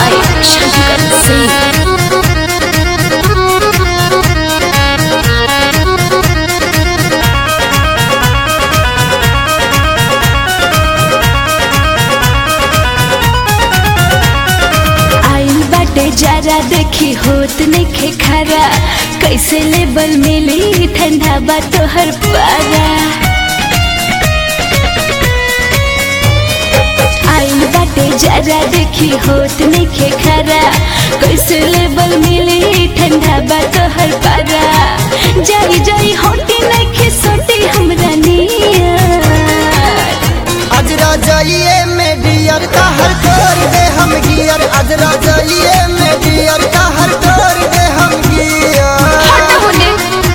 by Shankar Singh. आइल बाटे जरा देखी होत नइखे खरा कैसे लेबल मिली ठंडा बा तोहर पारा आइल बाटे जरा देखी होत नइखे खरा कैसे लेबल मिली ठंडा बा तोहर पारा जाई जाई होटी नइखे सोटी हमरा नियर आज राजाइए में डियर का हर तोड़ दे हम गियर आज राजाइए में डियर का हर तोड़ दे हम गियर हट होने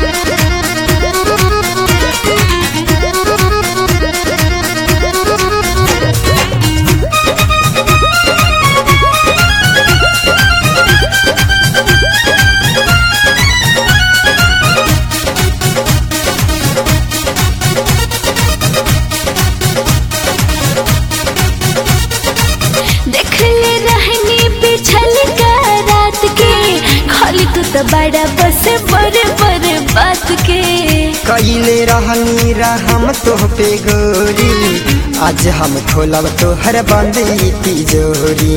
देखले रहनी पिछल का रात के खाली तू तो बड़ा बस बड़े बड़े बात के कैले रहनी रहम तोह पे गोरी आज हम खोलब तोहर बंदी तिजोरी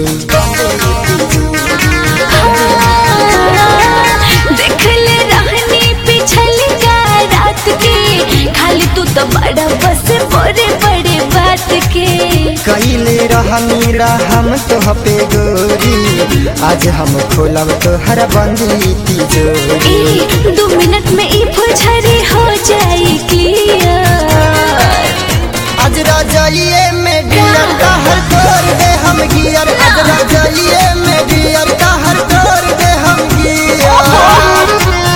देखले रहनी पिछल का रात के खाली तू तो बड़ा बस बड़े बड़े बात के कैले रहनी रहम तोह पे गोरी आज हम खोलब तोहर बंदी तिजोरी ई दो मिनट में ई फुझरी हो जाए क्लियर आज राजाइए में डियर का हर तोड़ दे हम गियर आज राजाइए में डियर का हर तोड़ दे हम गियर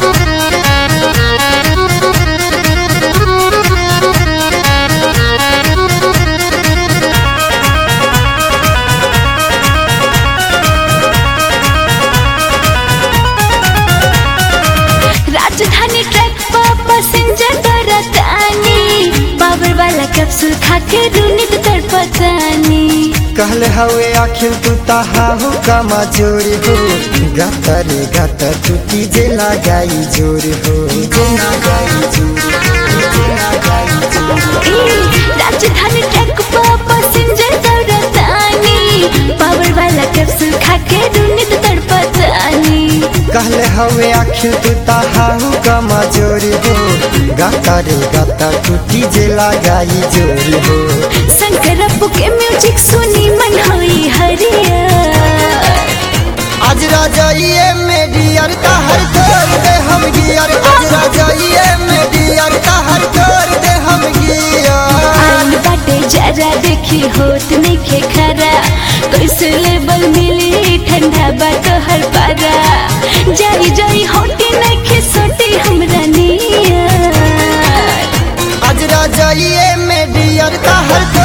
राजधानी ट्रैक पर पैसेंजर दरतानी पावर वाला कैप्सूल खा के रूनित तड़पतानी कहले हवे आखिर तू ताहाहू का मजूर हो गाता रे गाता टूटी जे लगाई जोर हो जे लगाई जोर हो, जे लगाई जोर हो। ए, राजधानी ट्रैक पर पैसेंजर दरतानी पावर वाला कैप्सूल खा के रूनित तड़पतानी कहले हवे आखिर तू ताहाहू का मजूर हो गाता रे गाता टूटी जे लगाई जोर हो शंकर अप्पू के म्यूजिक सुनी मन होई हरियर आज राजाइए में डियर का हर तोड़ दे हम गियर आज राजाइए में डियर का हर तोड़ दे हम गियर आइल बाटे जरा देखी होत नइखे खरा कैसे लेबल मिली ठंडा बा तोहर पारा जाई जाई होटी नइखे सोटी हमरा नियर आज राजाइए में डियर का हर